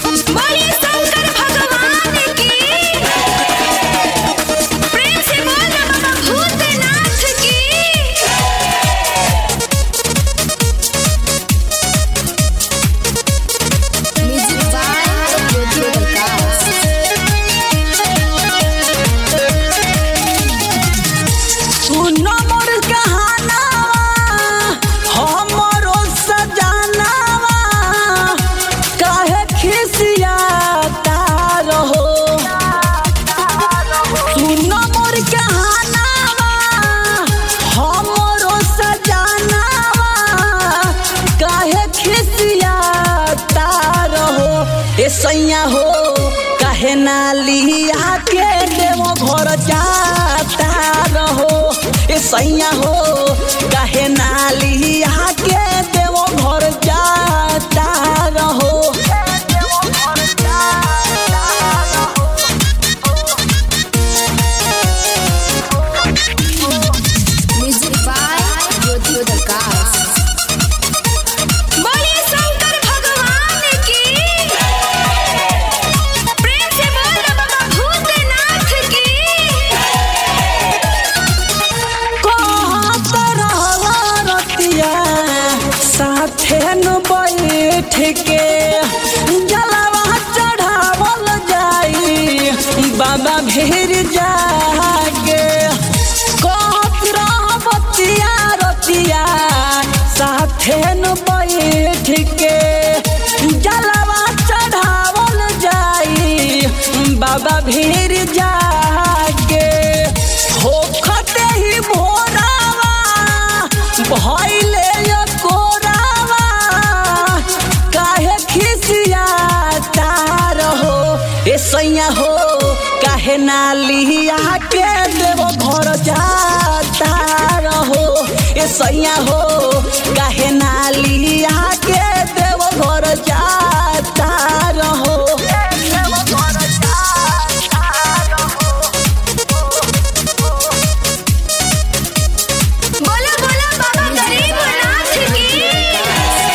बोलिए शंकर भगवान की प्रेम से बोल बाबा भूतनाथ की म्यूजिक बाय ज्योति प्रकाश सुनो मोर कहानावा हमरो सजानावा काहे खिसियाता रहो सुनो मोर कहानावा हमरो सजानावा काहे खिसियाता रहो ए सैया हो काहे ना लिया के देवो घर जाता रहो ए सैया हो काहे ना लिया के देवो घर जाता रहो म्यूजिक बाय ज्योति प्रकाश बोलिए शंकर भगवान की प्रेम से बोल बाबा भूतनाथ की कहत रहवा रतिया साथे न बैठ के जलवा चढ़ावल जाई बाबा भीर जागे कहत रहबतिया रतिया साथे न बैठ के जलवा चढ़ावल जाई बाबा भीर जागे होखते ही भोरावा भइले यो कोरावा काहे खिसियाता रहो ए सैया हो काहे ना लिया के देवो घर जाता रहो ए सैया हो काहे ना लिया के देवो घर जाता रहो बोला बोला बाबा गरीबनाथ की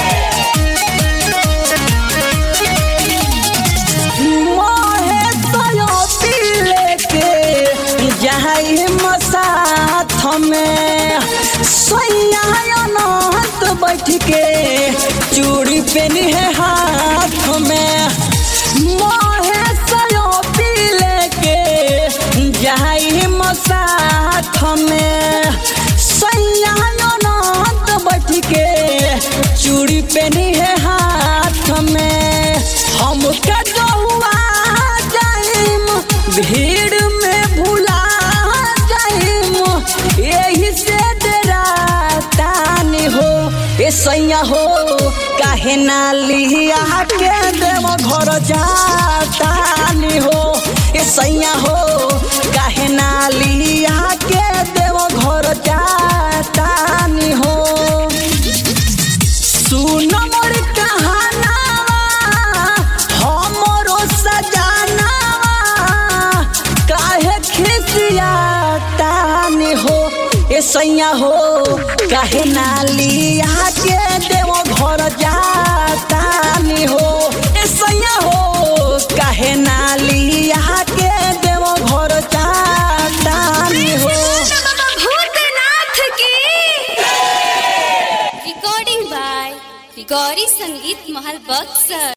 मोहे तयो पीले के जाई मसाथ में सैया अनंत बैठ के चूड़ी पेनी है हाथ में मोहे तयो पीले के जाई मसाथ में सैया अनंत बैठ के चूड़ी पेनी है हाथ में हम कटुआ जाइम भीड़ में भुला जाइम यही से डरातानी हो ए सैया हो काहे ना लिया के देव घर जातानी हो ए सैया हो काहे ना लिया के देव घर जातानी हो सुन मोर कहानावा हमरो सजानावा काहे खिसियाता ने हो ए सैया हो काहे ना लिया के देवो घर जाता ने हो ए सैया हो काहे ना लिया के देवो घर जाता ने हो बाबा भूतनाथ की रिकॉर्डिंग बाय गौरी संगीत महल बक्सर